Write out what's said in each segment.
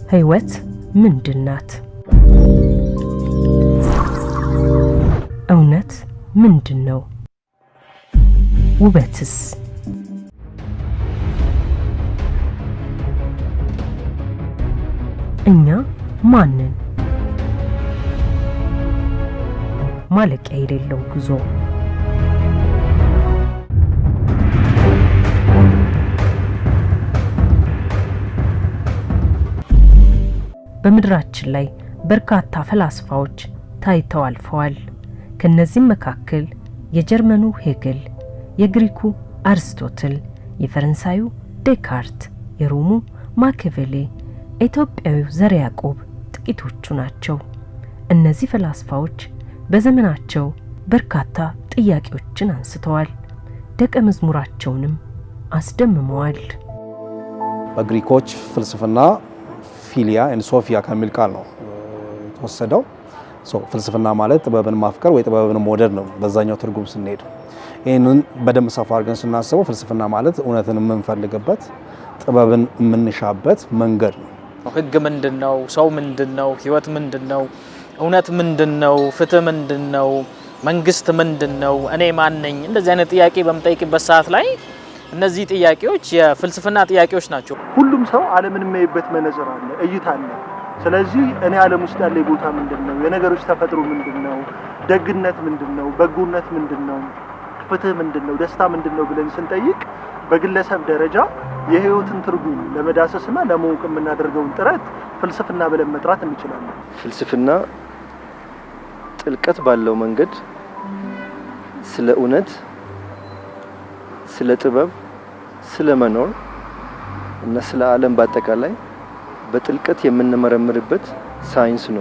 ሕይወት ምንድን ናት? እውነት ምንድን ነው? ውበትስ? እኛ ማንን? ማለቂያ የሌለው ጉዞ በምድራችን ላይ በርካታ ፈላስፋዎች ታይተው አልፈዋል። ከነዚህም መካከል የጀርመኑ ሄግል፣ የግሪኩ አርስቶትል፣ የፈረንሳዩ ዴካርት፣ የሮሙ ማኪያቬሊ፣ ኢትዮጵያዊው ዘርዓ ያዕቆብ ጥቂቶቹ ናቸው። እነዚህ ፈላስፋዎች በዘመናቸው በርካታ ጥያቄዎችን አንስተዋል፣ ደቀ መዝሙራቸውንም አስደምመዋል። በግሪኮች ፍልስፍና ፊሊያ ኤንድ ሶፊያ ከሚል ቃል ነው የተወሰደው። ፍልስፍና ማለት ጥበብን ማፍቀር ወይ ጥበብን መውደድ ነው በዛኛው ትርጉም ስንሄድ። ይህንን በደንብ ሰፋ አድርገን ስናስበው ፍልስፍና ማለት እውነትን የምንፈልግበት ጥበብን የምንሻበት መንገድ ነው። ህግ ምንድን ነው? ሰው ምንድን ነው? ህይወት ምንድን ነው? እውነት ምንድን ነው? ፍትህ ምንድን ነው? መንግስት ምንድን ነው? እኔ ማን ነኝ? እንደዚህ አይነት ጥያቄ በምጠይቅበት ሰዓት ላይ እነዚህ ጥያቄዎች የፍልስፍና ጥያቄዎች ናቸው። ሁሉም ሰው ዓለምን የሚያይበት መነጽር አለ፣ እይታ አለ። ስለዚህ እኔ ዓለም ውስጥ ያለ ቦታ ምንድን ነው? የነገሮች ተፈጥሮ ምንድን ነው? ደግነት ምንድን ነው? በጎነት ምንድን ነው? ፍትህ ምንድን ነው? ደስታ ምንድን ነው ብለን ስንጠይቅ በግለሰብ ደረጃ የህይወትን ትርጉም ለመዳሰስና ለማወቅ የምናደርገውን ጥረት ፍልስፍና ብለን መጥራት እንችላለን። ፍልስፍና ጥልቀት ባለው መንገድ ስለ እውነት፣ ስለ ጥበብ፣ ስለ መኖር እና ስለ ዓለም በአጠቃላይ በጥልቀት የምንመረምርበት ሳይንስ ነው።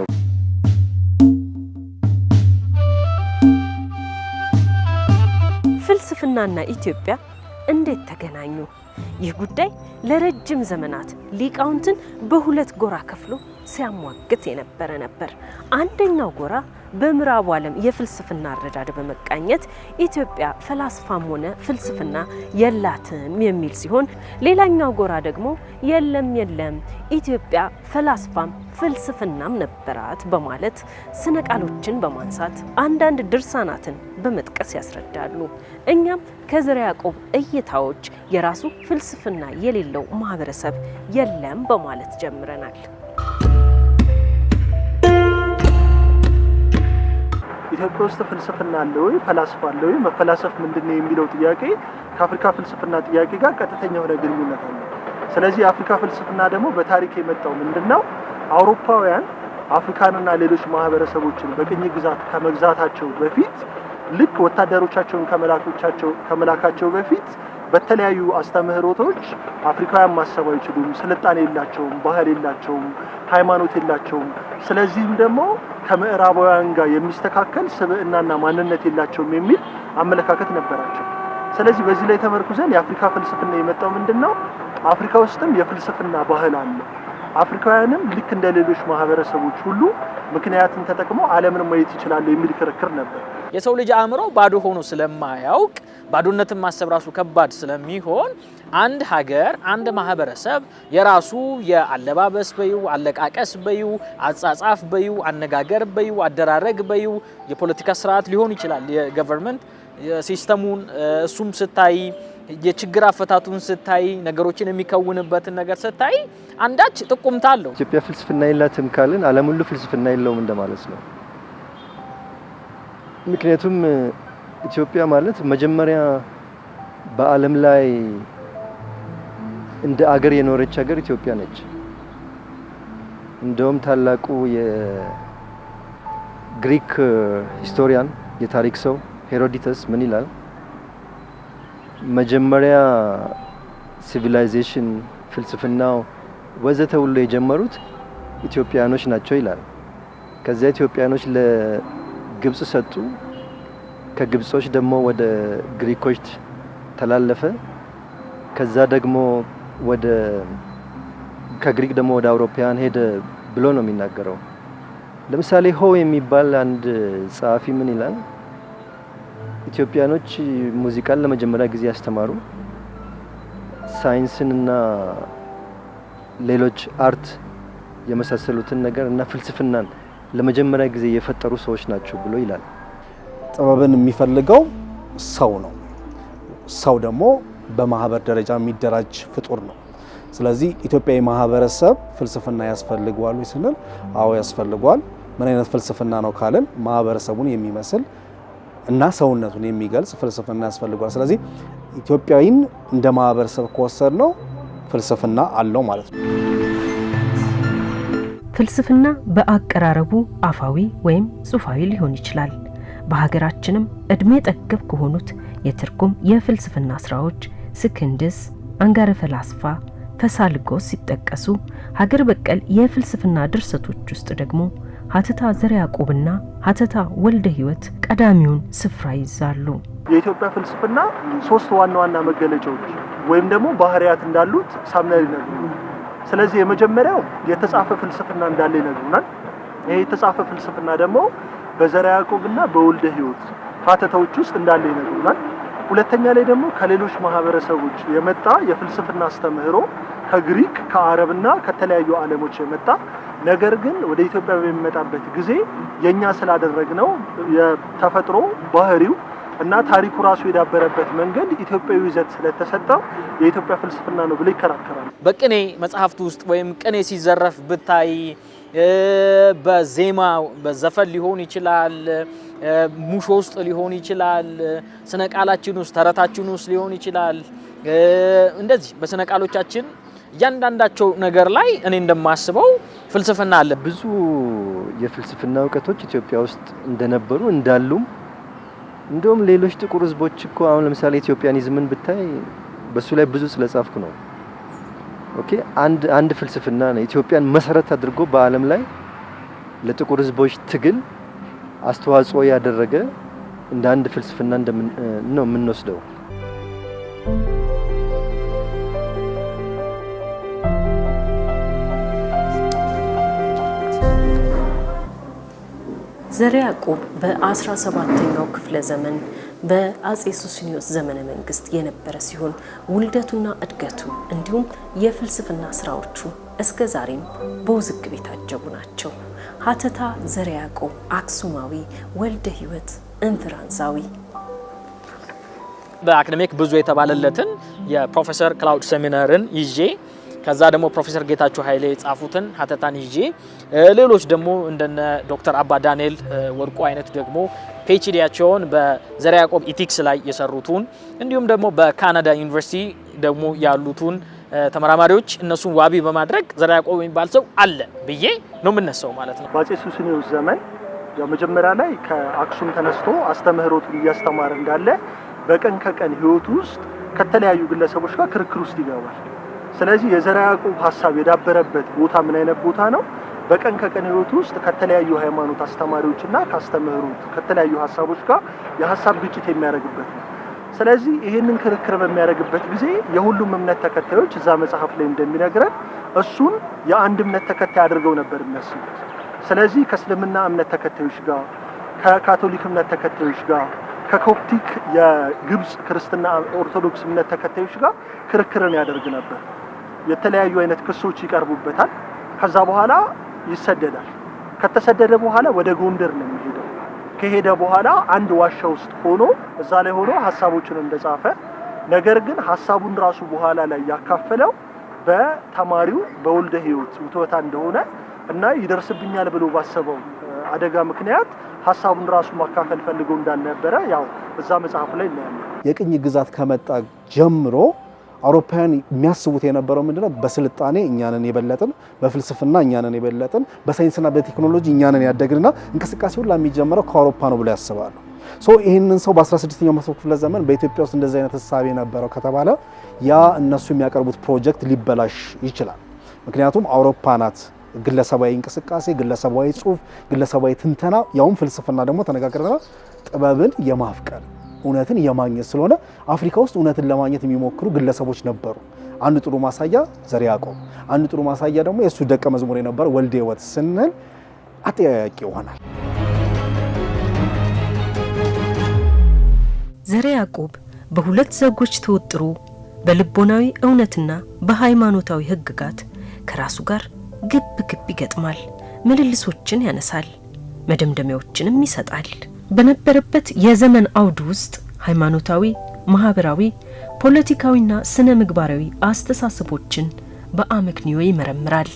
ፍልስፍናና ኢትዮጵያ እንዴት ተገናኙ? ይህ ጉዳይ ለረጅም ዘመናት ሊቃውንትን በሁለት ጎራ ከፍሎ ሲያሟግት የነበረ ነበር። አንደኛው ጎራ በምዕራቡ ዓለም የፍልስፍና አረዳድ በመቃኘት ኢትዮጵያ ፈላስፋም ሆነ ፍልስፍና የላትም የሚል ሲሆን፣ ሌላኛው ጎራ ደግሞ የለም የለም ኢትዮጵያ ፈላስፋም ፍልስፍናም ነበራት በማለት ስነ ቃሎችን በማንሳት አንዳንድ ድርሳናትን በመጥቀስ ያስረዳሉ። እኛም ከዘርዓ ያዕቆብ እይታዎች የራሱ ፍልስፍና የሌለው ማህበረሰብ የለም በማለት ጀምረናል። ኢትዮጵያ ውስጥ ፍልስፍና አለ ወይ? ፈላስፋ አለ ወይ? መፈላሰፍ ምንድን ነው የሚለው ጥያቄ ከአፍሪካ ፍልስፍና ጥያቄ ጋር ቀጥተኛ የሆነ ግንኙነት አለ። ስለዚህ የአፍሪካ ፍልስፍና ደግሞ በታሪክ የመጣው ምንድን ነው? አውሮፓውያን አፍሪካንና ሌሎች ማህበረሰቦችን በቅኝ ግዛት ከመግዛታቸው በፊት ልክ ወታደሮቻቸውን ከመላካቸው በፊት በተለያዩ አስተምህሮቶች አፍሪካውያን ማሰብ አይችሉም፣ ስልጣኔ የላቸውም፣ ባህል የላቸውም፣ ሃይማኖት የላቸውም። ስለዚህም ደግሞ ከምዕራባውያን ጋር የሚስተካከል ስብዕናና ማንነት የላቸውም የሚል አመለካከት ነበራቸው። ስለዚህ በዚህ ላይ ተመርኩዘን የአፍሪካ ፍልስፍና የመጣው ምንድን ነው? አፍሪካ ውስጥም የፍልስፍና ባህል አለ። አፍሪካውያንም ልክ እንደ ሌሎች ማህበረሰቦች ሁሉ ምክንያትን ተጠቅመው ዓለምን ማየት ይችላሉ የሚል ክርክር ነበር። የሰው ልጅ አእምሮ ባዶ ሆኖ ስለማያውቅ ባዶነትን ማሰብ ራሱ ከባድ ስለሚሆን አንድ ሀገር አንድ ማህበረሰብ የራሱ የአለባበስ በዩ አለቃቀስ በዩ አጻጻፍ በዩ አነጋገር በዩ አደራረግ በዩ የፖለቲካ ስርዓት ሊሆን ይችላል። የገቨርንመንት ሲስተሙን እሱም ስታይ የችግር አፈታቱን ስታይ ነገሮችን የሚከውንበትን ነገር ስታይ አንዳች ጥቁምታ አለው። ኢትዮጵያ ፍልስፍና የላትም ካልን ዓለም ሁሉ ፍልስፍና የለውም እንደማለት ነው። ምክንያቱም ኢትዮጵያ ማለት መጀመሪያ በዓለም ላይ እንደ አገር የኖረች ሀገር ኢትዮጵያ ነች። እንደውም ታላቁ የግሪክ ሂስቶሪያን የታሪክ ሰው ሄሮዲተስ ምን ይላል? መጀመሪያ ሲቪላይዜሽን፣ ፍልስፍናው ወዘተ ሁሉ የጀመሩት ኢትዮጵያኖች ናቸው ይላል። ከዚያ ኢትዮጵያኖች ለግብጽ ሰጡ። ከግብጾች ደግሞ ወደ ግሪኮች ተላለፈ። ከዛ ደግሞ ወደ ከግሪክ ደግሞ ወደ አውሮፓውያን ሄደ ብሎ ነው የሚናገረው። ለምሳሌ ሆ የሚባል አንድ ጸሐፊ ምን ይላል? ኢትዮጵያኖች ሙዚቃን ለመጀመሪያ ጊዜ ያስተማሩ ሳይንስንና ሌሎች አርት የመሳሰሉትን ነገር እና ፍልስፍናን ለመጀመሪያ ጊዜ የፈጠሩ ሰዎች ናቸው ብሎ ይላል። ጥበብን የሚፈልገው ሰው ነው። ሰው ደግሞ በማህበር ደረጃ የሚደራጅ ፍጡር ነው። ስለዚህ ኢትዮጵያዊ ማህበረሰብ ፍልስፍና ያስፈልገዋል ወይ ስንል፣ አዎ ያስፈልገዋል። ምን አይነት ፍልስፍና ነው ካልን ማህበረሰቡን የሚመስል እና ሰውነቱን የሚገልጽ ፍልስፍና ያስፈልገዋል። ስለዚህ ኢትዮጵያዊን እንደ ማህበረሰብ ከወሰድ ነው ፍልስፍና አለው ማለት ነው። ፍልስፍና በአቀራረቡ አፋዊ ወይም ጽሑፋዊ ሊሆን ይችላል። በሀገራችንም እድሜ ጠገብ ከሆኑት የትርጉም የፍልስፍና ስራዎች ስክንድስ፣ አንጋረ ፈላስፋ፣ ፈሳልጎስ ሲጠቀሱ ሀገር በቀል የፍልስፍና ድርሰቶች ውስጥ ደግሞ ሀተታ ዘርዓ ያዕቆብና ሀተታ ወልደ ሕይወት ቀዳሚውን ስፍራ ይዛሉ። የኢትዮጵያ ፍልስፍና ሶስት ዋና ዋና መገለጫዎች ወይም ደግሞ ባህሪያት እንዳሉት ሳምናል ይነግሩናል። ስለዚህ የመጀመሪያው የተጻፈ ፍልስፍና እንዳለ ይነግሩናል። ይሄ የተጻፈ ፍልስፍና ደግሞ በዘርዓ ያዕቆብና በወልደ ሕይወት ሀተታዎች ውስጥ እንዳለ ይነግሩናል። ሁለተኛ ላይ ደግሞ ከሌሎች ማህበረሰቦች የመጣ የፍልስፍና አስተምህሮ ከግሪክ ከአረብና ከተለያዩ ዓለሞች የመጣ ነገር ግን ወደ ኢትዮጵያ በሚመጣበት ጊዜ የኛ ስላደረግነው የተፈጥሮ ባህሪው እና ታሪኩ ራሱ የዳበረበት መንገድ ኢትዮጵያዊ ይዘት ስለተሰጠው የኢትዮጵያ ፍልስፍና ነው ብሎ ይከራከራል። በቅኔ መጽሐፍት ውስጥ ወይም ቅኔ ሲዘረፍ ብታይ በዜማ በዘፈን ሊሆን ይችላል፣ ሙሾ ውስጥ ሊሆን ይችላል፣ ስነ ቃላችን ውስጥ ተረታችን ውስጥ ሊሆን ይችላል። እንደዚህ በስነ ቃሎቻችን እያንዳንዳቸው ነገር ላይ እኔ እንደማስበው ፍልስፍና አለ። ብዙ የፍልስፍና እውቀቶች ኢትዮጵያ ውስጥ እንደነበሩ እንዳሉም እንደውም ሌሎች ጥቁር ሕዝቦች እኮ አሁን ለምሳሌ ኢትዮጵያኒዝምን ብታይ በሱ ላይ ብዙ ስለጻፍኩ ነው። ኦኬ አንድ አንድ ፍልስፍና ነው ኢትዮጵያን መሰረት አድርጎ በዓለም ላይ ለጥቁር ሕዝቦች ትግል አስተዋጽኦ ያደረገ እንደ አንድ ፍልስፍና እንደምን ነው የምንወስደው። ዘርዓ ያዕቆብ በ17ኛው ክፍለ ዘመን በአጼ ሱስንዮስ ዘመነ መንግስት የነበረ ሲሆን ውልደቱና እድገቱ እንዲሁም የፍልስፍና ስራዎቹ እስከ ዛሬም በውዝግብ የታጀቡ ናቸው። ሀተታ ዘርዓ ያዕቆብ አክሱማዊ፣ ወልደ ሕይወት እንፍራንሳዊ በአካዴሚክ ብዙ የተባለለትን የፕሮፌሰር ክላውድ ሴሚነርን ይዤ ከዛ ደግሞ ፕሮፌሰር ጌታቸው ኃይሌ የጻፉትን ሀተታን ይዤ ሌሎች ደግሞ እንደነ ዶክተር አባ ዳንኤል ወርቁ አይነት ደግሞ ፒኤችዲያቸውን በዘርዓ ያዕቆብ ኢቲክስ ላይ የሰሩትን እንዲሁም ደግሞ በካናዳ ዩኒቨርሲቲ ደግሞ ያሉትን ተመራማሪዎች እነሱን ዋቢ በማድረግ ዘርዓ ያዕቆብ የሚባል ሰው አለ ብዬ ነው የምነሳው ማለት ነው። በአጼ ሱስንዮስ ዘመን ያው መጀመሪያ ላይ ከአክሱም ተነስቶ አስተምህሮቱን እያስተማረ እንዳለ በቀን ከቀን ህይወቱ ውስጥ ከተለያዩ ግለሰቦች ጋር ክርክር ውስጥ ይገባል። ስለዚህ የዘርዓ ያዕቆብ ሀሳብ የዳበረበት ቦታ ምን አይነት ቦታ ነው? በቀን ከቀን ህይወቱ ውስጥ ከተለያዩ ሃይማኖት አስተማሪዎችና ካስተምህሩት ከተለያዩ ሀሳቦች ጋር የሀሳብ ግጭት የሚያደርግበት ነው። ስለዚህ ይህንን ክርክር በሚያደርግበት ጊዜ የሁሉም እምነት ተከታዮች እዛ መጽሐፍ ላይ እንደሚነግረን እሱን የአንድ እምነት ተከታይ አድርገው ነበር የሚያስቡት። ስለዚህ ከእስልምና እምነት ተከታዮች ጋር፣ ከካቶሊክ እምነት ተከታዮች ጋር፣ ከኮፕቲክ የግብፅ ክርስትና ኦርቶዶክስ እምነት ተከታዮች ጋር ክርክርን ያደርግ ነበር። የተለያዩ አይነት ክሶች ይቀርቡበታል። ከዛ በኋላ ይሰደዳል። ከተሰደደ በኋላ ወደ ጎንደር ነው የሚሄደው። ከሄደ በኋላ አንድ ዋሻ ውስጥ ሆኖ እዛ ላይ ሆኖ ሀሳቦችን እንደጻፈ ነገር ግን ሀሳቡን ራሱ በኋላ ላይ ያካፈለው በተማሪው በወልደ ሕይወት ውትወታ እንደሆነ እና ይደርስብኛል ብሎ ባሰበው አደጋ ምክንያት ሀሳቡን ራሱ ማካፈል ፈልጎ እንዳልነበረ ያው እዛ መጽሐፍ ላይ እናያለን። የቅኝ ግዛት ከመጣ ጀምሮ አውሮፓውያን የሚያስቡት የነበረው ምንድነው? በስልጣኔ እኛንን የበለጥን፣ በፍልስፍና እኛንን የበለጥን፣ በሳይንስና በቴክኖሎጂ እኛንን ያደግንና እንቅስቃሴ ሁላ የሚጀምረው ከአውሮፓ ነው ብሎ ያስባሉ። ሶ ይህንን ሰው በ16ኛው መቶ ክፍለ ዘመን በኢትዮጵያ ውስጥ እንደዚህ አይነት ህሳቤ ነበረው ከተባለ ያ እነሱ የሚያቀርቡት ፕሮጀክት ሊበላሽ ይችላል። ምክንያቱም አውሮፓ ናት ግለሰባዊ እንቅስቃሴ፣ ግለሰባዊ ጽሁፍ፣ ግለሰባዊ ትንተና ያውም ፍልስፍና ደግሞ ተነጋግረናል ጥበብን የማፍቀር እውነትን የማግኘት ስለሆነ አፍሪካ ውስጥ እውነትን ለማግኘት የሚሞክሩ ግለሰቦች ነበሩ። አንድ ጥሩ ማሳያ ዘርዓ ያዕቆብ፣ አንድ ጥሩ ማሳያ ደግሞ የእሱ ደቀ መዝሙር የነበረ ወልደ ሕይወት ስንል አጠያያቂ ይሆናል። ዘርዓ ያዕቆብ በሁለት ዘጎች ተወጥሮ በልቦናዊ እውነትና በሃይማኖታዊ ህግጋት ከራሱ ጋር ግብ ግብ ይገጥማል፣ ምልልሶችን ያነሳል፣ መደምደሚያዎችንም ይሰጣል። በነበረበት የዘመን አውድ ውስጥ ሃይማኖታዊ፣ ማህበራዊ፣ ፖለቲካዊና ስነ ምግባራዊ አስተሳሰቦችን በአመክንዮ ይመረምራል።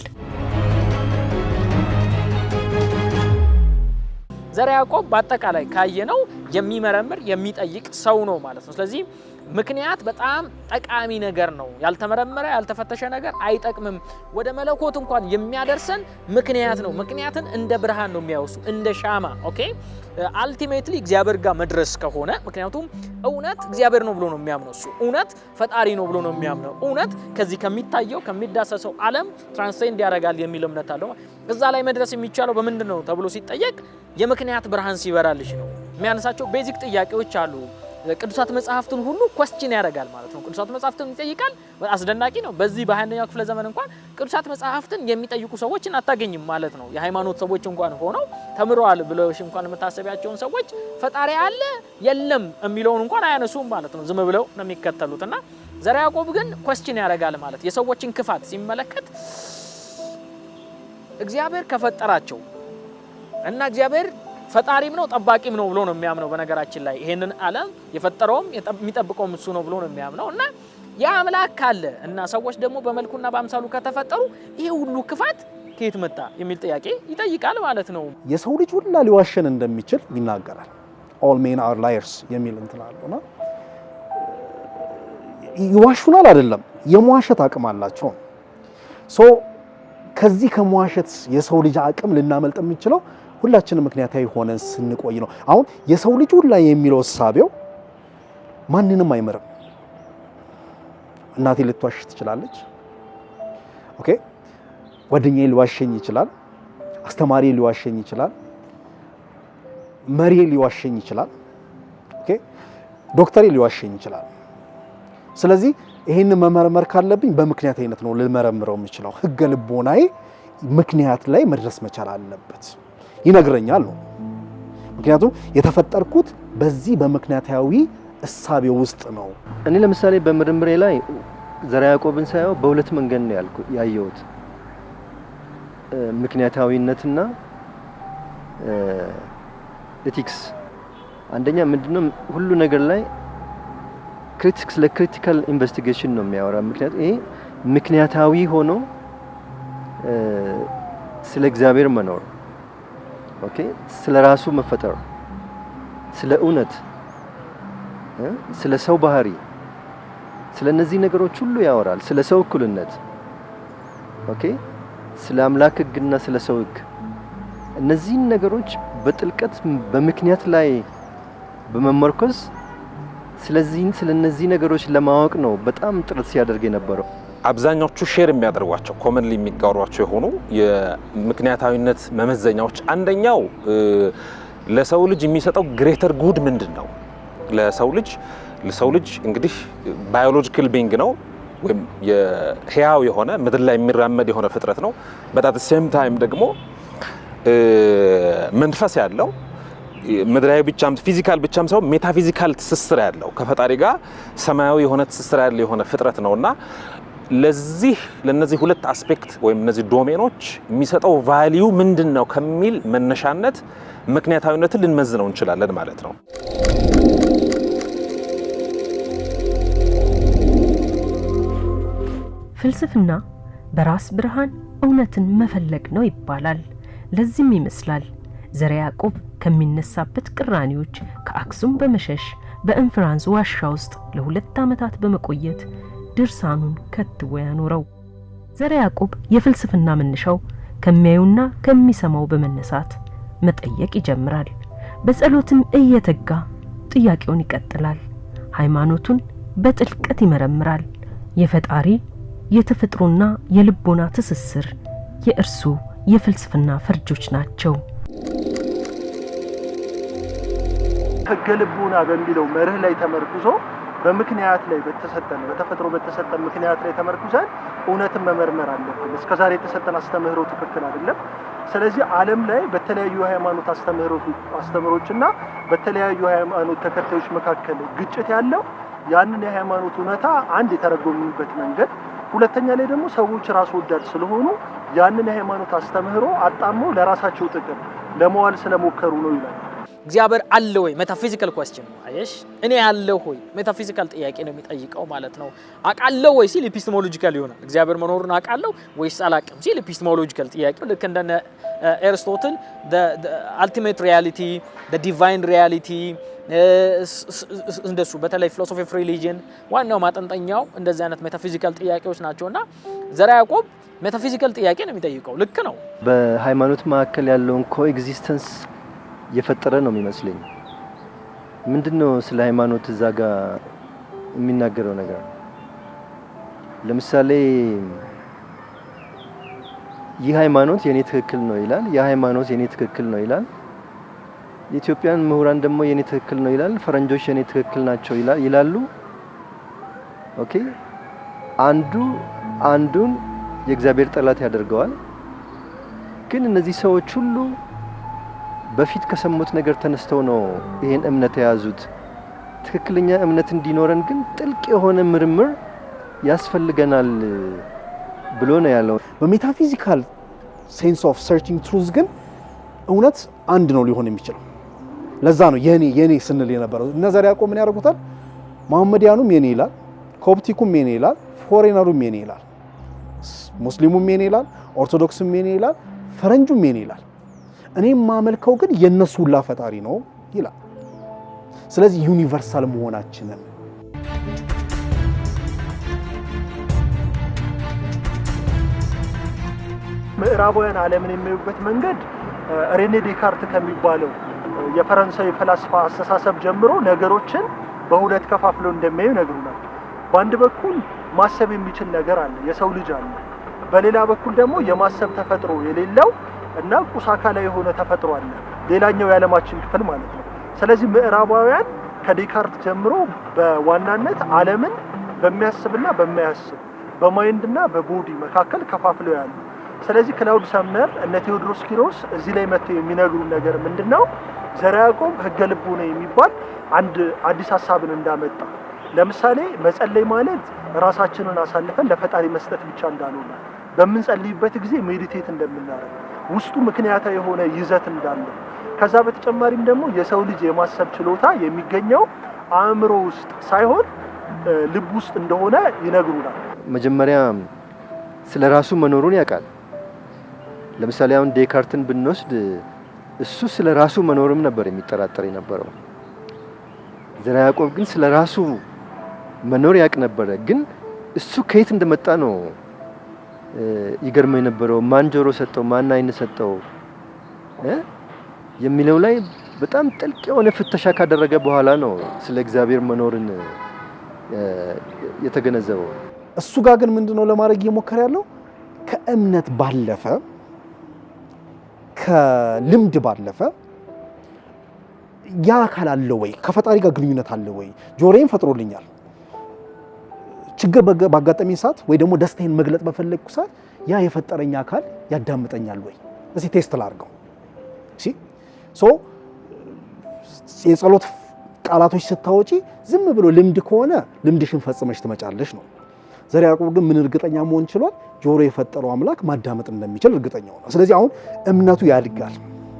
ዘርዓ ያዕቆብ በአጠቃላይ ካየነው የሚመረምር የሚጠይቅ ሰው ነው ማለት ነው። ስለዚህ ምክንያት በጣም ጠቃሚ ነገር ነው። ያልተመረመረ ያልተፈተሸ ነገር አይጠቅምም። ወደ መለኮት እንኳን የሚያደርሰን ምክንያት ነው። ምክንያትን እንደ ብርሃን ነው የሚያወሱ እንደ ሻማ። ኦኬ አልቲሜትሊ እግዚአብሔር ጋር መድረስ ከሆነ ምክንያቱም እውነት እግዚአብሔር ነው ብሎ ነው የሚያምነው እሱ እውነት ፈጣሪ ነው ብሎ ነው የሚያምነው እውነት ከዚህ ከሚታየው ከሚዳሰሰው ዓለም ትራንስሴንድ ያደርጋል የሚል እምነት አለው። እዛ ላይ መድረስ የሚቻለው በምንድን ነው ተብሎ ሲጠየቅ የምክንያት ብርሃን ሲበራልሽ ነው። የሚያነሳቸው ቤዚክ ጥያቄዎች አሉ። ቅዱሳት መጽሐፍትን ሁሉ ኮስችን ያደርጋል ማለት ነው። ቅዱሳት መጽሐፍትን ይጠይቃል። አስደናቂ ነው። በዚህ በሃያኛው ክፍለ ዘመን እንኳን ቅዱሳት መጽሐፍትን የሚጠይቁ ሰዎችን አታገኝም ማለት ነው። የሃይማኖት ሰዎች እንኳን ሆነው ተምረዋል ብለሽ እንኳን የምታሰቢያቸውን ሰዎች ፈጣሪ አለ የለም የሚለውን እንኳን አያነሱም ማለት ነው። ዝም ብለው ነው የሚከተሉት እና ዘርዓ ያዕቆብ ግን ኮስችን ያደርጋል ማለት የሰዎችን ክፋት ሲመለከት እግዚአብሔር ከፈጠራቸው እና እግዚአብሔር ፈጣሪም ነው ጠባቂም ነው ብሎ ነው የሚያምነው። በነገራችን ላይ ይሄንን ዓለም የፈጠረውም የሚጠብቀውም እሱ ነው ብሎ ነው የሚያምነው እና ያ አምላክ ካለ እና ሰዎች ደግሞ በመልኩና በአምሳሉ ከተፈጠሩ ይሄ ሁሉ ክፋት ከየት መጣ የሚል ጥያቄ ይጠይቃል ማለት ነው። የሰው ልጅ ሁላ ሊዋሸን እንደሚችል ይናገራል። ኦል ሜን አር ላየርስ የሚል እንትን አለውና ይዋሹናል አይደለም፣ የመዋሸት አቅም አላቸው። ሶ ከዚህ ከመዋሸት የሰው ልጅ አቅም ልናመልጥ የምንችለው ሁላችንም ምክንያታዊ ሆነን ስንቆይ ነው። አሁን የሰው ልጅ ሁላ የሚለው እሳቤው ማንንም አይምርም። እናቴ ልትዋሽ ትችላለች። ኦኬ ጓደኛዬ ሊዋሸኝ ይችላል። አስተማሪ ሊዋሸኝ ይችላል። መሪ ሊዋሸኝ ይችላል። ኦኬ ዶክተሬ ሊዋሸኝ ይችላል። ስለዚህ ይህን መመርመር ካለብኝ በምክንያታዊነት ነው ልመረምረው የምችለው። ህገ ልቦናዬ ምክንያት ላይ መድረስ መቻል አለበት ይነግረኛል ነው። ምክንያቱም የተፈጠርኩት በዚህ በምክንያታዊ እሳቤ ውስጥ ነው። እኔ ለምሳሌ በምርምሬ ላይ ዘርዓ ያዕቆብን ሳየው በሁለት መንገድ ነው ያልኩ ያየሁት ምክንያታዊነትና ኤቲክስ። አንደኛ ምንድነው ሁሉ ነገር ላይ ክሪቲክስ ለክሪቲካል ኢንቨስቲጌሽን ነው የሚያወራ። ምክንያት ይሄ ምክንያታዊ ሆኖ ስለ እግዚአብሔር መኖር ኦኬ፣ ስለ ራሱ መፈጠር፣ ስለ እውነት፣ ስለ ሰው ባህሪ፣ ስለ እነዚህ ነገሮች ሁሉ ያወራል። ስለ ሰው እኩልነት፣ ኦኬ፣ ስለ አምላክ ሕግና ስለ ሰው ሕግ እነዚህን ነገሮች በጥልቀት በምክንያት ላይ በመመርኮዝ ስለዚህ ስለ እነዚህ ነገሮች ለማወቅ ነው በጣም ጥረት ሲያደርግ የነበረው። አብዛኛዎቹ ሼር የሚያደርጓቸው ኮመንሊ የሚጋሯቸው የሆኑ የምክንያታዊነት መመዘኛዎች አንደኛው ለሰው ልጅ የሚሰጠው ግሬተር ጉድ ምንድን ነው? ለሰው ልጅ ለሰው ልጅ እንግዲህ ባዮሎጂካል ቢንግ ነው ወይም የህያው የሆነ ምድር ላይ የሚራመድ የሆነ ፍጥረት ነው። በጣት ሴም ታይም ደግሞ መንፈስ ያለው ምድራዊ ብቻም ፊዚካል ብቻም ሳይሆን ሜታፊዚካል ትስስር ያለው ከፈጣሪ ጋር ሰማያዊ የሆነ ትስስር ያለው የሆነ ፍጥረት ነውና ለዚህ ለነዚህ ሁለት አስፔክት ወይም እነዚህ ዶሜኖች የሚሰጠው ቫሊዩ ምንድን ነው ከሚል መነሻነት ምክንያታዊነትን ልንመዝነው እንችላለን ማለት ነው። ፍልስፍና በራስ ብርሃን እውነትን መፈለግ ነው ይባላል። ለዚህም ይመስላል ዘርዓ ያዕቆብ ከሚነሳበት ቅራኔዎች ከአክሱም በመሸሽ በእንፍራንስ ዋሻ ውስጥ ለሁለት ዓመታት በመቆየት ድርሳኑን ከትቦ ያኖረው። ዘርዓ ያዕቆብ የፍልስፍና መነሻው ከሚያዩና ከሚሰማው በመነሳት መጠየቅ ይጀምራል። በጸሎትም እየተጋ ጥያቄውን ይቀጥላል። ሃይማኖቱን በጥልቀት ይመረምራል። የፈጣሪ የተፈጥሮና የልቦና ትስስር የእርሱ የፍልስፍና ፈርጆች ናቸው። ህገ ልቡና በሚለው መርህ ላይ ተመርኩዞ በምክንያት ላይ በተሰጠን በተፈጥሮ በተሰጠን ምክንያት ላይ ተመርኩዘን እውነትን መመርመር አለብን። እስከዛሬ የተሰጠን አስተምህሮ ትክክል አይደለም። ስለዚህ ዓለም ላይ በተለያዩ ሃይማኖት አስተምህሮችና በተለያዩ ሃይማኖት ተከታዮች መካከል ግጭት ያለው ያንን የሃይማኖት እውነታ አንድ የተረጎምንበት መንገድ፣ ሁለተኛ ላይ ደግሞ ሰዎች ራስ ወዳድ ስለሆኑ ያንን የሃይማኖት አስተምህሮ አጣሞ ለራሳቸው ጥቅም ለመዋል ስለሞከሩ ነው ይላል። እግዚአብሔር አለ ወይ ሜታፊዚካል ኮስችን ነው። አየሽ እኔ ያለው ሆይ ሜታፊዚካል ጥያቄ ነው የሚጠይቀው ማለት ነው። አውቃለሁ ወይ ሲል ኢፒስቴሞሎጂካል ይሆናል። እግዚአብሔር መኖሩን አውቃለሁ ወይስ አላውቅም ሲል ኢፒስቴሞሎጂካል ጥያቄ ልክ እንደነ ኤርስቶትል አልቲሜት ሪያሊቲ ዲቫይን ሪያሊቲ እንደሱ በተለይ ፊሎሶፊ ኦፍ ሪሊጅን ዋናው ማጠንጠኛው እንደዚህ አይነት ሜታፊዚካል ጥያቄዎች ናቸው እና ዘርዓ ያዕቆብ ሜታፊዚካል ጥያቄ ነው የሚጠይቀው። ልክ ነው። በሃይማኖት መካከል ያለውን ኮኤግዚስተንስ የፈጠረ ነው የሚመስለኝ። ምንድን ነው ስለ ሃይማኖት እዛ ጋር የሚናገረው ነገር? ለምሳሌ ይህ ሃይማኖት የኔ ትክክል ነው ይላል፣ ያ ሃይማኖት የኔ ትክክል ነው ይላል። የኢትዮጵያን ምሁራን ደግሞ የኔ ትክክል ነው ይላል፣ ፈረንጆች የኔ ትክክል ናቸው ይላሉ። ኦኬ አንዱ አንዱን የእግዚአብሔር ጠላት ያደርገዋል። ግን እነዚህ ሰዎች ሁሉ በፊት ከሰሙት ነገር ተነስተው ነው ይሄን እምነት የያዙት። ትክክለኛ እምነት እንዲኖረን ግን ጥልቅ የሆነ ምርምር ያስፈልገናል ብሎ ነው ያለው። በሜታፊዚካል ሴንስ ኦፍ ሰርችንግ ትሩዝ ግን እውነት አንድ ነው ሊሆን የሚችለው። ለዛ ነው የኔ የኔ ስንል የነበረው። እነ ዘርዓ ያዕቆብ ምን ያደርጉታል? መሐመዲያኑም የኔ ይላል፣ ኮፕቲኩም የኔ ይላል፣ ፎሬነሩም የኔ ይላል፣ ሙስሊሙም የኔ ይላል፣ ኦርቶዶክስም የኔ ይላል፣ ፈረንጁም የኔ ይላል። እኔ የማመልከው ግን የእነሱ ሁላ ፈጣሪ ነው ይላል። ስለዚህ ዩኒቨርሳል መሆናችንን ምዕራባውያን ዓለምን የሚያዩበት መንገድ ሬኔ ዴካርት ከሚባለው የፈረንሳዊ ፈላስፋ አስተሳሰብ ጀምሮ ነገሮችን በሁለት ከፋፍለው እንደሚያዩ ይነግሩናል። በአንድ በኩል ማሰብ የሚችል ነገር አለ፣ የሰው ልጅ አለ። በሌላ በኩል ደግሞ የማሰብ ተፈጥሮ የሌለው እና ቁስ አካላዊ የሆነ ተፈጥሮ አለ፣ ሌላኛው የዓለማችን ክፍል ማለት ነው። ስለዚህ ምዕራባውያን ከዴካርት ጀምሮ በዋናነት ዓለምን በሚያስብና በማያስብ በማይንድና በቦዲ መካከል ከፋፍለው ያሉ ስለዚህ ክላውድ ሰምነር እነ ቴዎድሮስ ኪሮስ እዚህ ላይ መጥተው የሚነግሩ ነገር ምንድን ነው? ዘርዓ ያዕቆብ ህገ ልቦና የሚባል አንድ አዲስ ሀሳብን እንዳመጣ ለምሳሌ መጸለይ ማለት ራሳችንን አሳልፈን ለፈጣሪ መስጠት ብቻ እንዳልሆነ በምንጸልይበት ጊዜ ሜዲቴት እንደምናደርግ ውስጡ ምክንያታዊ የሆነ ይዘት እንዳለው ከዛ በተጨማሪም ደግሞ የሰው ልጅ የማሰብ ችሎታ የሚገኘው አእምሮ ውስጥ ሳይሆን ልብ ውስጥ እንደሆነ ይነግሩናል። መጀመሪያ ስለ ራሱ መኖሩን ያውቃል። ለምሳሌ አሁን ዴካርትን ብንወስድ እሱ ስለ ራሱ መኖርም ነበር የሚጠራጠር የነበረው። ዘርዓ ያዕቆብ ግን ስለ ራሱ መኖር ያውቅ ነበረ። ግን እሱ ከየት እንደመጣ ነው ይገርመው የነበረው። ማን ጆሮ ሰጠው፣ ማን አይን ሰጠው የሚለው ላይ በጣም ጥልቅ የሆነ ፍተሻ ካደረገ በኋላ ነው ስለ እግዚአብሔር መኖርን የተገነዘበው። እሱ ጋር ግን ምንድነው ለማድረግ እየሞከረ ያለው ከእምነት ባለፈ ከልምድ ባለፈ ያ አካል አለ ወይ? ከፈጣሪ ጋር ግንኙነት አለ ወይ? ጆሮዬን ፈጥሮልኛል። ችግር ባጋጠመኝ ሰዓት ወይ ደግሞ ደስታዬን መግለጥ በፈለግኩ ሰዓት ያ የፈጠረኝ አካል ያዳምጠኛል ወይ? እስኪ ቴስት ላድርገው። ሶ የጸሎት ቃላቶች ስታወጪ ዝም ብሎ ልምድ ከሆነ ልምድሽን ፈጽመሽ ትመጫለሽ ነው። ዘርዓ ያዕቆብ ግን ምን እርግጠኛ መሆን ችሏል? ጆሮ የፈጠረው አምላክ ማዳመጥ እንደሚችል እርግጠኛ ሆነ። ስለዚህ አሁን እምነቱ ያድጋል።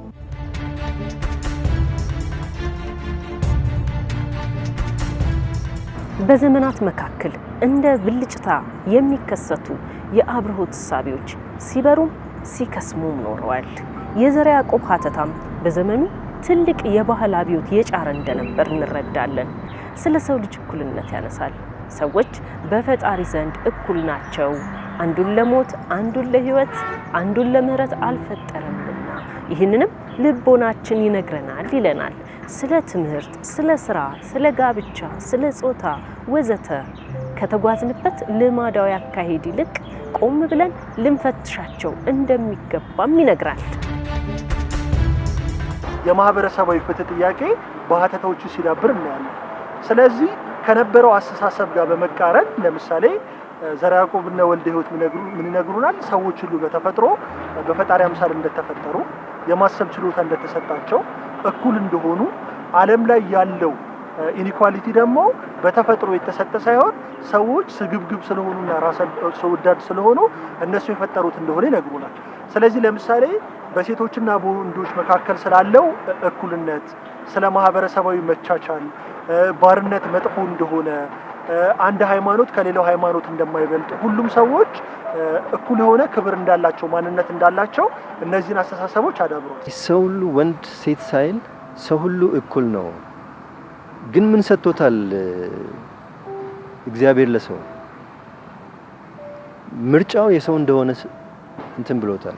በዘመናት መካከል እንደ ብልጭታ የሚከሰቱ የአብርሆት እሳቤዎች ሲበሩም ሲከስሙም ኖረዋል። የዘርዓ ያዕቆብ ሀተታም በዘመኑ ትልቅ የባህል አብዮት የጫረ እንደነበር እንረዳለን። ስለ ሰው ልጅ እኩልነት ያነሳል። ሰዎች በፈጣሪ ዘንድ እኩል ናቸው፣ አንዱን ለሞት አንዱን ለሕይወት አንዱን ለምሕረት አልፈጠረምና ይህንንም ልቦናችን ይነግረናል ይለናል። ስለ ትምህርት፣ ስለ ስራ፣ ስለ ጋብቻ፣ ስለ ጾታ ወዘተ ከተጓዝንበት ልማዳዊ አካሄድ ይልቅ ቆም ብለን ልንፈትሻቸው እንደሚገባም ይነግራል። የማህበረሰባዊ ፍትህ ጥያቄ በሀተታዎቹ ሲዳብር እናያለን። ስለዚህ ከነበረው አስተሳሰብ ጋር በመቃረን ለምሳሌ ዘርዓ ያዕቆብና ወልደ ሕይወት ምን ይነግሩናል? ሰዎች ሁሉ በተፈጥሮ በፈጣሪ አምሳል እንደተፈጠሩ የማሰብ ችሎታ እንደተሰጣቸው እኩል እንደሆኑ ዓለም ላይ ያለው ኢኒኳሊቲ ደግሞ በተፈጥሮ የተሰጠ ሳይሆን ሰዎች ስግብግብ ስለሆኑና ራስ ሰው ወዳድ ስለሆኑ እነሱ የፈጠሩት እንደሆነ ይነግሩናል። ስለዚህ ለምሳሌ በሴቶችና በወንዶች መካከል ስላለው እኩልነት፣ ስለ ማህበረሰባዊ መቻቻል፣ ባርነት መጥፎ እንደሆነ፣ አንድ ሃይማኖት ከሌላው ሃይማኖት እንደማይበልጥ፣ ሁሉም ሰዎች እኩል የሆነ ክብር እንዳላቸው፣ ማንነት እንዳላቸው እነዚህን አስተሳሰቦች አዳብሯል። ሰው ሁሉ ወንድ ሴት ሳይል ሰው ሁሉ እኩል ነው። ግን ምን ሰጥቶታል እግዚአብሔር ለሰው? ምርጫው የሰው እንደሆነ እንትን ብሎታል።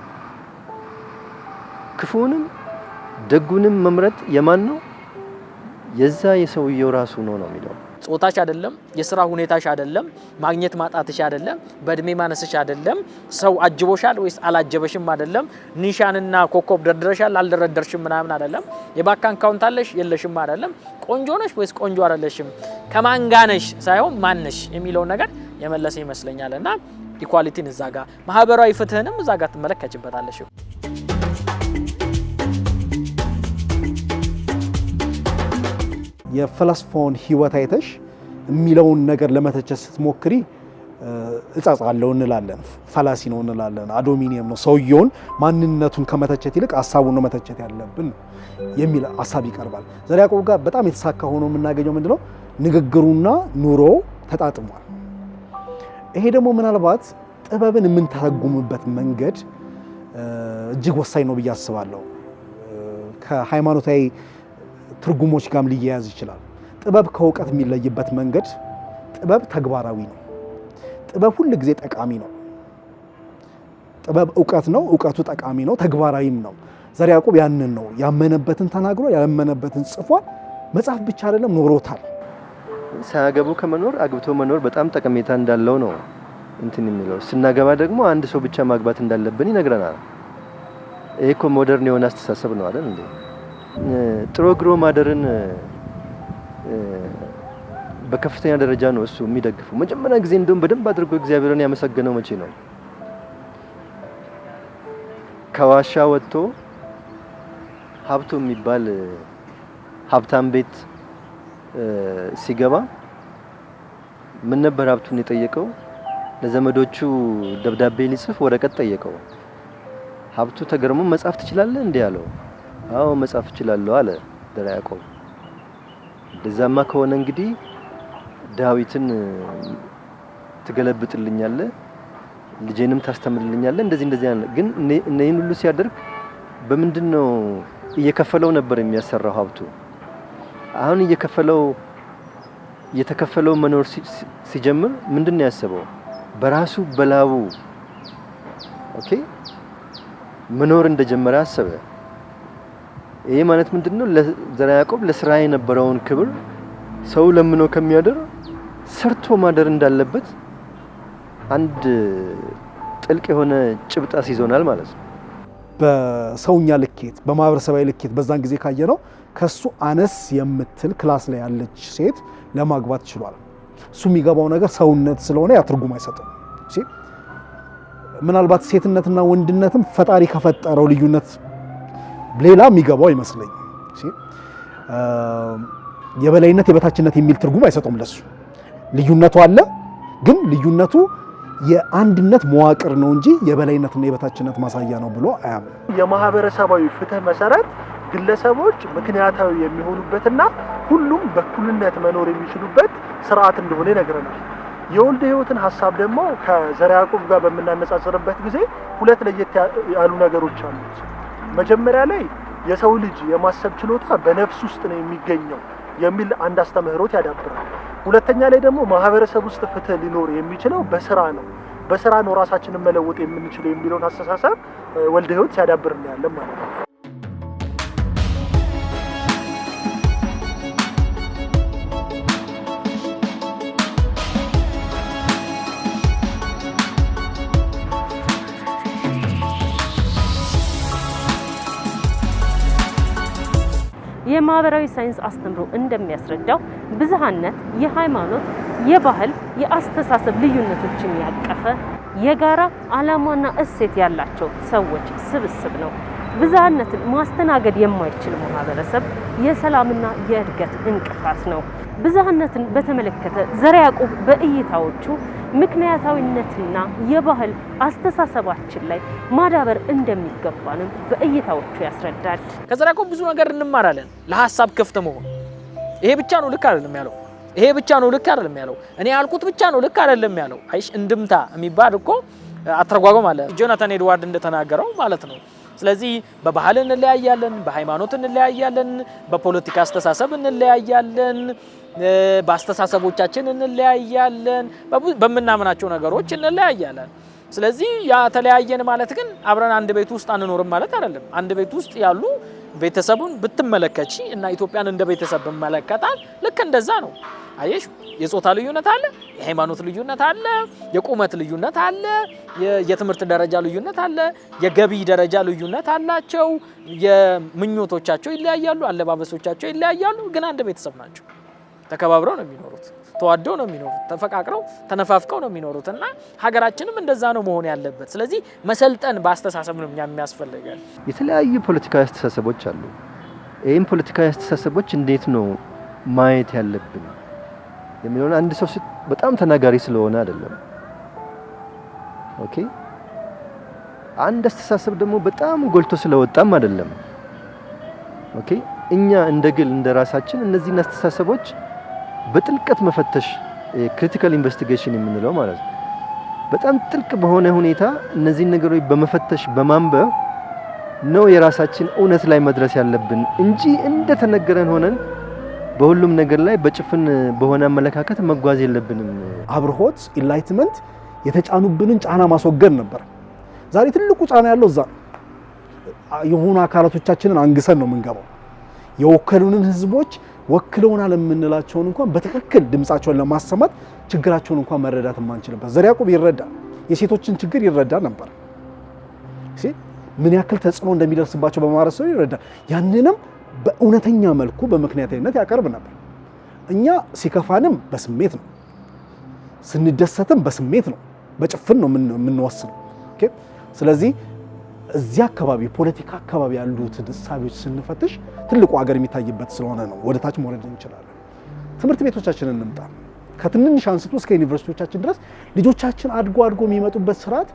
ክፉንም ደጉንም መምረጥ የማን ነው? የዛ የሰውየው ራሱ ነው ነው የሚለው ጾታሽ አይደለም፣ የስራ ሁኔታሽ አይደለም፣ ማግኘት ማጣትሽ አይደለም፣ በእድሜ ማነስሽ አይደለም፣ ሰው አጅቦሻል ወይስ አላጀበሽም አይደለም፣ ኒሻንና ኮከብ ደርድረሻል አልደረደርሽም ምናምን አይደለም፣ የባንክ አካውንት አለሽ የለሽም አይደለም፣ ቆንጆ ነሽ ወይስ ቆንጆ አይደለሽም፣ ከማን ጋር ነሽ ሳይሆን ማነሽ የሚለውን ነገር የመለሰ ይመስለኛል። እና ኢኳሊቲን እዛ ጋር ማህበራዊ ፍትህንም እዛ ጋር ትመለከችበታለሽ። የፈላስፋውን ህይወት አይተሽ የሚለውን ነገር ለመተቸት ስትሞክሪ እጻጽ አለው እንላለን፣ ፈላሲ ነው እንላለን፣ አዶሚኒየም ነው። ሰውየውን ማንነቱን ከመተቸት ይልቅ ሀሳቡን ነው መተቸት ያለብን የሚል ሀሳብ ይቀርባል። ዘርዓ ያዕቆብ ጋር በጣም የተሳካ ሆኖ የምናገኘው ምንድነው? ንግግሩና ኑሮ ተጣጥሟል። ይሄ ደግሞ ምናልባት ጥበብን የምንተረጉምበት መንገድ እጅግ ወሳኝ ነው ብዬ አስባለሁ። ከሃይማኖታዊ ትርጉሞች ጋርም ሊያያዝ ይችላል። ጥበብ ከእውቀት የሚለይበት መንገድ ጥበብ ተግባራዊ ነው። ጥበብ ሁል ጊዜ ጠቃሚ ነው። ጥበብ እውቀት ነው፣ እውቀቱ ጠቃሚ ነው፣ ተግባራዊም ነው። ዘርዓ ያዕቆብ ያንን ነው ያመነበትን ተናግሮ ያመነበትን ጽፏል። መጽሐፍ ብቻ አይደለም ኖሮታል። ሳያገቡ ከመኖር አግብቶ መኖር በጣም ጠቀሜታ እንዳለው ነው እንትን የሚለው። ስናገባ ደግሞ አንድ ሰው ብቻ ማግባት እንዳለብን ይነግረናል። ይሄ እኮ ሞደርን የሆነ አስተሳሰብ ነው አይደል እንዴ? ጥሮ ግሮ ማደርን በከፍተኛ ደረጃ ነው እሱ የሚደግፈው። መጀመሪያ ጊዜ እንደውም በደንብ አድርጎ እግዚአብሔርን ያመሰገነው መቼ ነው? ከዋሻ ወጥቶ ሀብቶ የሚባል ሀብታም ቤት ሲገባ ምን ነበር ሀብቱን የጠየቀው? ለዘመዶቹ ደብዳቤ ሊጽፍ ወረቀት ጠየቀው። ሀብቱ ተገርሞ መጻፍ ትችላለህ እንዲህ አለው። አዎ መጻፍ እችላለሁ አለ ዘርዓ ያዕቆብ። እንደዛማ ከሆነ እንግዲህ ዳዊትን ትገለብጥልኛለህ፣ ልጄንም ታስተምርልኛለህ፣ እንደዚህ እንደዚህ ያለ ግን እነዚህን ሁሉ ሲያደርግ በምንድን ነው እየከፈለው ነበር የሚያሰራው ሀብቱ። አሁን እየከፈለው እየተከፈለው መኖር ሲጀምር ምንድን ነው ያሰበው? በራሱ በላቡ ኦኬ መኖር እንደጀመረ አሰበ። ይሄ ማለት ምንድን ነው? ዘርዓ ያዕቆብ ለስራ የነበረውን ክብር ሰው ለምኖ ከሚያደር ሰርቶ ማደር እንዳለበት አንድ ጥልቅ የሆነ ጭብጥ አስይዞናል ማለት ነው። በሰውኛ ልኬት በማህበረሰባዊ ልኬት በዛን ጊዜ ካየ ነው ከሱ አነስ የምትል ክላስ ላይ ያለች ሴት ለማግባት ችሏል። እሱ የሚገባው ነገር ሰውነት ስለሆነ ያ ትርጉም አይሰጥም። ምናልባት ሴትነትና ወንድነትም ፈጣሪ ከፈጠረው ልዩነት ሌላ የሚገባው አይመስለኝ። የበላይነት የበታችነት የሚል ትርጉም አይሰጡም ለሱ። ልዩነቱ አለ፣ ግን ልዩነቱ የአንድነት መዋቅር ነው እንጂ የበላይነትና የበታችነት ማሳያ ነው ብሎ አያምንም። የማህበረሰባዊ ፍትህ መሰረት ግለሰቦች ምክንያታዊ የሚሆኑበትና ሁሉም በእኩልነት መኖር የሚችሉበት ስርዓት እንደሆነ ይነግረናል። የወልደ ሕይወትን ሀሳብ ደግሞ ከዘርዓ ያዕቆብ ጋር በምናነጻጽርበት ጊዜ ሁለት ለየት ያሉ ነገሮች አሉት። መጀመሪያ ላይ የሰው ልጅ የማሰብ ችሎታ በነፍስ ውስጥ ነው የሚገኘው የሚል አንድ አስተምህሮት ያዳብራል። ሁለተኛ ላይ ደግሞ ማህበረሰብ ውስጥ ፍትህ ሊኖር የሚችለው በስራ ነው፣ በስራ ነው ራሳችንን መለወጥ የምንችለው የሚለውን አስተሳሰብ ወልደ ሕይወት ሲያዳብር እናያለን ማለት ነው። የማህበራዊ ሳይንስ አስተምሮ እንደሚያስረዳው ብዝሃነት የሃይማኖት፣ የባህል፣ የአስተሳሰብ ልዩነቶችን ያቀፈ የጋራ ዓላማና እሴት ያላቸው ሰዎች ስብስብ ነው። ብዝሃነትን ማስተናገድ የማይችል ማህበረሰብ የሰላምና የእድገት እንቅፋት ነው። ብዝሃነትን በተመለከተ ዘርዓ ያዕቆብ በእይታዎቹ ምክንያታዊነትና የባህል አስተሳሰባችን ላይ ማዳበር እንደሚገባንም በእይታዎቹ ያስረዳል። ከዘርዓ ያዕቆብ ብዙ ነገር እንማራለን። ለሀሳብ ክፍት መሆን ይሄ ብቻ ነው ልክ አይደለም ያለው ይሄ ብቻ ነው ልክ አይደለም ያለው እኔ ያልኩት ብቻ ነው ልክ አይደለም ያለው። አይሽ እንድምታ የሚባል እኮ አተረጓጎም አለ ጆናታን ኤድዋርድ እንደተናገረው ማለት ነው። ስለዚህ በባህል እንለያያለን፣ በሃይማኖት እንለያያለን፣ በፖለቲካ አስተሳሰብ እንለያያለን፣ በአስተሳሰቦቻችን እንለያያለን፣ በምናምናቸው ነገሮች እንለያያለን። ስለዚህ ያ ተለያየን ማለት ግን አብረን አንድ ቤት ውስጥ አንኖርም ማለት አይደለም። አንድ ቤት ውስጥ ያሉ ቤተሰቡን ብትመለከቺ እና ኢትዮጵያን እንደ ቤተሰብ ብመለከታል ልክ እንደዛ ነው። አየሽ፣ የጾታ ልዩነት አለ፣ የሃይማኖት ልዩነት አለ፣ የቁመት ልዩነት አለ፣ የትምህርት ደረጃ ልዩነት አለ፣ የገቢ ደረጃ ልዩነት አላቸው። የምኞቶቻቸው ይለያያሉ፣ አለባበሶቻቸው ይለያያሉ። ግን አንድ ቤተሰብ ናቸው። ተከባብረው ነው የሚኖሩት፣ ተዋደው ነው የሚኖሩት፣ ተፈቃቅረው ተነፋፍቀው ነው የሚኖሩት እና ሀገራችንም እንደዛ ነው መሆን ያለበት። ስለዚህ መሰልጠን በአስተሳሰብ ነው የሚያስፈልገን። የተለያዩ ፖለቲካዊ አስተሳሰቦች አሉ። ይህም ፖለቲካዊ አስተሳሰቦች እንዴት ነው ማየት ያለብን የሚለውን አንድ ሰው በጣም ተናጋሪ ስለሆነ አይደለም። ኦኬ አንድ አስተሳሰብ ደግሞ በጣም ጎልቶ ስለወጣም አይደለም። ኦኬ እኛ እንደ ግል እንደ ራሳችን እነዚህን አስተሳሰቦች በጥልቀት መፈተሽ ክሪቲካል ኢንቨስቲጌሽን የምንለው ማለት ነው። በጣም ጥልቅ በሆነ ሁኔታ እነዚህን ነገሮች በመፈተሽ በማንበብ ነው የራሳችን እውነት ላይ መድረስ ያለብን እንጂ እንደተነገረን ሆነን በሁሉም ነገር ላይ በጭፍን በሆነ አመለካከት መጓዝ የለብንም። አብርሆት ኢንላይትመንት የተጫኑብንን ጫና ማስወገድ ነበር። ዛሬ ትልቁ ጫና ያለው እዛ ነው። የሆኑ አካላቶቻችንን አንግሰን ነው የምንገባው። የወከሉንን ህዝቦች ወክለውናል የምንላቸውን እንኳን በትክክል ድምፃቸውን ለማሰማት ችግራቸውን እንኳን መረዳት የማንችልበት። ዘርዓ ያዕቆብ ይረዳ የሴቶችን ችግር ይረዳ ነበር። ምን ያክል ተጽዕኖ እንደሚደርስባቸው በማህበረሰቡ ይረዳ። ያንንም በእውነተኛ መልኩ በምክንያታዊነት ያቀርብ ነበር። እኛ ሲከፋንም በስሜት ነው፣ ስንደሰትም በስሜት ነው፣ በጭፍን ነው የምንወስነው። ስለዚህ እዚህ አካባቢ ፖለቲካ አካባቢ ያሉትን እሳቤዎች ስንፈትሽ ትልቁ ሀገር የሚታይበት ስለሆነ ነው። ወደ ታች መውረድ እንችላለን። ትምህርት ቤቶቻችንን እንምጣ። ከትንንሽ አንስቶ እስከ ዩኒቨርሲቲዎቻችን ድረስ ልጆቻችን አድጎ አድጎ የሚመጡበት ስርዓት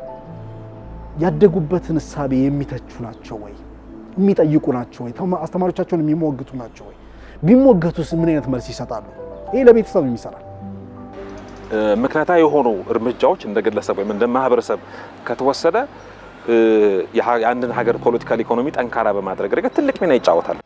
ያደጉበትን እሳቤ የሚተቹ ናቸው ወይ? የሚጠይቁ ናቸው ወይ? አስተማሪዎቻቸውን የሚሞግቱ ናቸው ወይ? ቢሞገቱስ ምን አይነት መልስ ይሰጣሉ? ይሄ ለቤተሰብ ይሰራል። ምክንያታዊ የሆኑ እርምጃዎች እንደ ግለሰብ ወይም እንደ ማህበረሰብ ከተወሰደ የአንድን ሀገር ፖለቲካል ኢኮኖሚ ጠንካራ በማድረግ ረገድ ትልቅ ሚና ይጫወታል።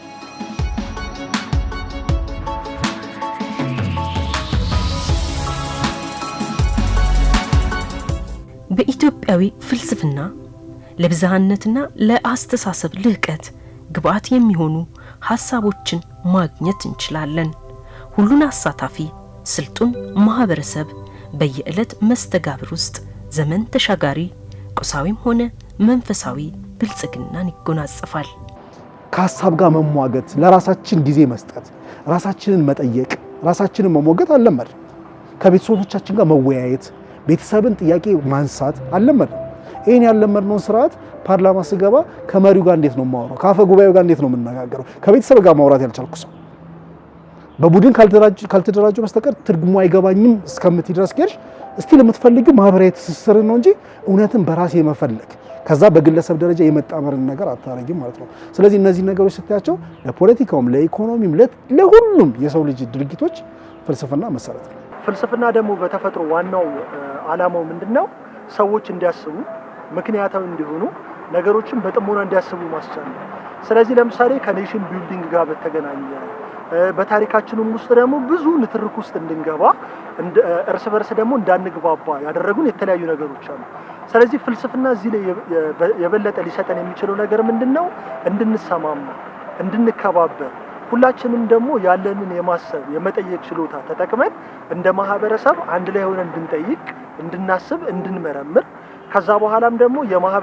በኢትዮጵያዊ ፍልስፍና ለብዝሃነትና ለአስተሳሰብ ልህቀት ግብዓት የሚሆኑ ሀሳቦችን ማግኘት እንችላለን። ሁሉን አሳታፊ ስልጡን ማህበረሰብ በየዕለት መስተጋብር ውስጥ ዘመን ተሻጋሪ ቁሳዊም ሆነ መንፈሳዊ ብልጽግናን ይጎናጸፋል። ከሀሳብ ጋር መሟገት፣ ለራሳችን ጊዜ መስጠት፣ ራሳችንን መጠየቅ፣ ራሳችንን መሞገት አለመድ። ከቤተሰቦቻችን ጋር መወያየት፣ ቤተሰብን ጥያቄ ማንሳት አለመድ። ይህን ያለመድነውን ስርዓት ፓርላማ ስገባ ከመሪው ጋር እንዴት ነው የማወራው? ከአፈ ጉባኤው ጋር እንዴት ነው የምነጋገረው? ከቤተሰብ ጋር ማውራት ያልቻልኩ ሰው በቡድን ካልተደራጁ በስተቀር ትርጉሙ አይገባኝም እስከምትይ ድረስ ሄድሽ እስቲ ለምትፈልጊው ማህበራዊ ትስስርን ነው እንጂ እውነትን በራሴ መፈለግ ከዛ በግለሰብ ደረጃ የመጣመርን ነገር አታረጊም ማለት ነው። ስለዚህ እነዚህ ነገሮች ስታያቸው ለፖለቲካውም፣ ለኢኮኖሚም፣ ለሁሉም የሰው ልጅ ድርጊቶች ፍልስፍና መሰረት ነው። ፍልስፍና ደግሞ በተፈጥሮ ዋናው ዓላማው ምንድን ነው? ሰዎች እንዲያስቡ፣ ምክንያታዊ እንዲሆኑ፣ ነገሮችን በጥሞና እንዲያስቡ ማስቻል ነው። ስለዚህ ለምሳሌ ከኔሽን ቢልዲንግ ጋር በተገናኘ በታሪካችንም ውስጥ ደግሞ ብዙ ንትርክ ውስጥ እንድንገባ እርስ በርስ ደግሞ እንዳንግባባ ያደረጉን የተለያዩ ነገሮች አሉ። ስለዚህ ፍልስፍና እዚህ ላይ የበለጠ ሊሰጠን የሚችለው ነገር ምንድን ነው? እንድንሰማማ፣ እንድንከባበር ሁላችንም ደግሞ ያለንን የማሰብ የመጠየቅ ችሎታ ተጠቅመን እንደ ማህበረሰብ አንድ ላይ ሆነን እንድንጠይቅ፣ እንድናስብ፣ እንድንመረምር ከዛ በኋላም ደግሞ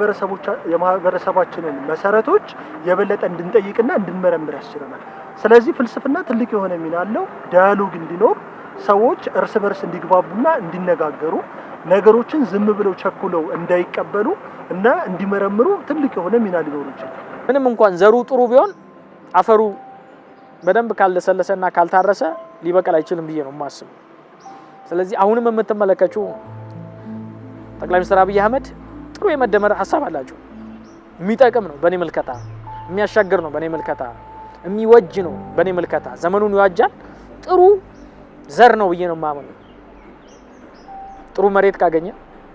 የማህበረሰባችንን መሰረቶች የበለጠ እንድንጠይቅና እንድንመረምር ያስችለናል። ስለዚህ ፍልስፍና ትልቅ የሆነ ሚና አለው። ዳያሎግ እንዲኖር ሰዎች እርስ በርስ እንዲግባቡና እንዲነጋገሩ ነገሮችን ዝም ብለው ቸኩለው እንዳይቀበሉ እና እንዲመረምሩ ትልቅ የሆነ ሚና ሊኖሩ ይችላል። ምንም እንኳን ዘሩ ጥሩ ቢሆን አፈሩ በደንብ ካልለሰለሰና ካልታረሰ ሊበቀል አይችልም ብዬ ነው የማስበው። ስለዚህ አሁንም የምትመለከችው ጠቅላይ ሚኒስትር አብይ አህመድ ጥሩ የመደመር ሀሳብ አላቸው። የሚጠቅም ነው በእኔ ምልከታ፣ የሚያሻግር ነው በእኔ ምልከታ፣ የሚወጅ ነው በእኔ ምልከታ፣ ዘመኑን ይዋጃል። ጥሩ ዘር ነው ብዬ ነው የማምነው። ጥሩ መሬት ካገኘ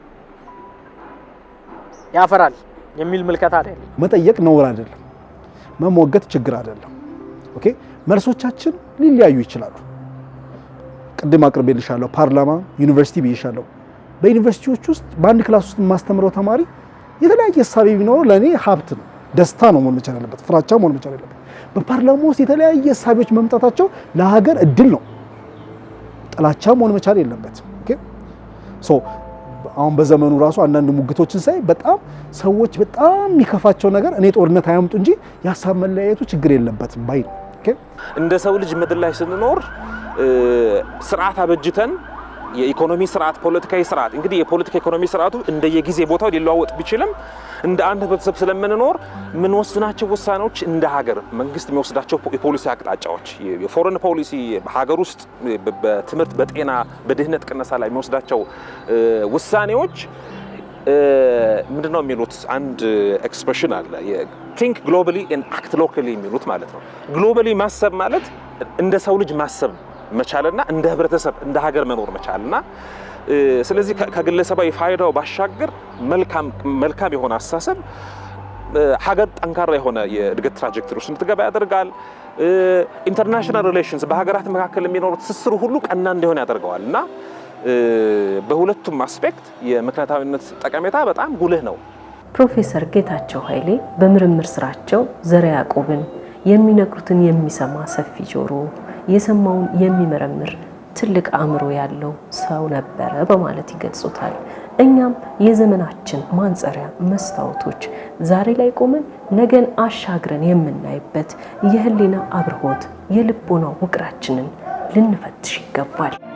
ያፈራል የሚል ምልከታ አይደለም። መጠየቅ ነውር አይደለም። መሞገት ችግር አይደለም። ኦኬ መልሶቻችን ሊለያዩ ይችላሉ። ቅድም አቅርቤልሻለሁ። ፓርላማ፣ ዩኒቨርሲቲ ብዬሻለሁ። በዩኒቨርሲቲዎች ውስጥ በአንድ ክላስ ውስጥ የማስተምረው ተማሪ የተለያየ ሀሳብ ቢኖረው ለእኔ ሀብት ነው፣ ደስታ ነው መሆን መቻል ያለበት፣ ፍራቻ መሆን መቻል ያለበት። በፓርላማ ውስጥ የተለያየ ሀሳቢዎች መምጣታቸው ለሀገር እድል ነው፣ ጥላቻ መሆን መቻል የለበትም። ኦኬ ሶ አሁን በዘመኑ ራሱ አንዳንድ ሙግቶችን ሳይ በጣም ሰዎች በጣም የሚከፋቸው ነገር እኔ ጦርነት አያምጡ እንጂ የሀሳብ መለያየቱ ችግር የለበትም ባይ ነው። ኦኬ እንደ ሰው ልጅ ምድር ላይ ስንኖር ስርዓት አበጅተን የኢኮኖሚ ስርዓት፣ ፖለቲካዊ ስርዓት እንግዲህ የፖለቲካ ኢኮኖሚ ስርዓቱ እንደየጊዜ ቦታው ሊለዋወጥ ቢችልም እንደ አንድ ህብረተሰብ ስለምንኖር የምንወስናቸው ውሳኔዎች እንደ ሀገር መንግስት የሚወስዳቸው የፖሊሲ አቅጣጫዎች፣ የፎሬን ፖሊሲ ሀገር ውስጥ በትምህርት፣ በጤና፣ በድህነት ቅነሳ ላይ የሚወስዳቸው ውሳኔዎች ምንድን ነው የሚሉት አንድ ኤክስፕሬሽን አለ ቲንክ ግሎባሊ ኤንድ አክት ሎካሊ የሚሉት ማለት ነው። ግሎባሊ ማሰብ ማለት እንደ ሰው ልጅ ማሰብ መቻልና እንደ ህብረተሰብ እንደ ሀገር መኖር መቻልና ስለዚህ ከግለሰባዊ ፋይዳው ባሻገር መልካም የሆነ አስተሳሰብ ሀገር ጠንካራ የሆነ የእድገት ትራጀክተሪ ውስጥ እንድትገባ ያደርጋል። ኢንተርናሽናል ሪሌሽንስ በሀገራት መካከል የሚኖሩ ትስስሩ ሁሉ ቀና እንዲሆን ያደርገዋል እና በሁለቱም አስፔክት የምክንያታዊነት ጠቀሜታ በጣም ጉልህ ነው። ፕሮፌሰር ጌታቸው ኃይሌ በምርምር ስራቸው ዘረ ያዕቆብን የሚነግሩትን የሚሰማ ሰፊ ጆሮ፣ የሰማውን የሚመረምር ትልቅ አእምሮ ያለው ሰው ነበረ በማለት ይገልጹታል። እኛም የዘመናችን ማንጸሪያ መስታወቶች ዛሬ ላይ ቆመን ነገን አሻግረን የምናይበት የህሊና አብርሆት የልቦና ውቅራችንን ልንፈትሽ ይገባል።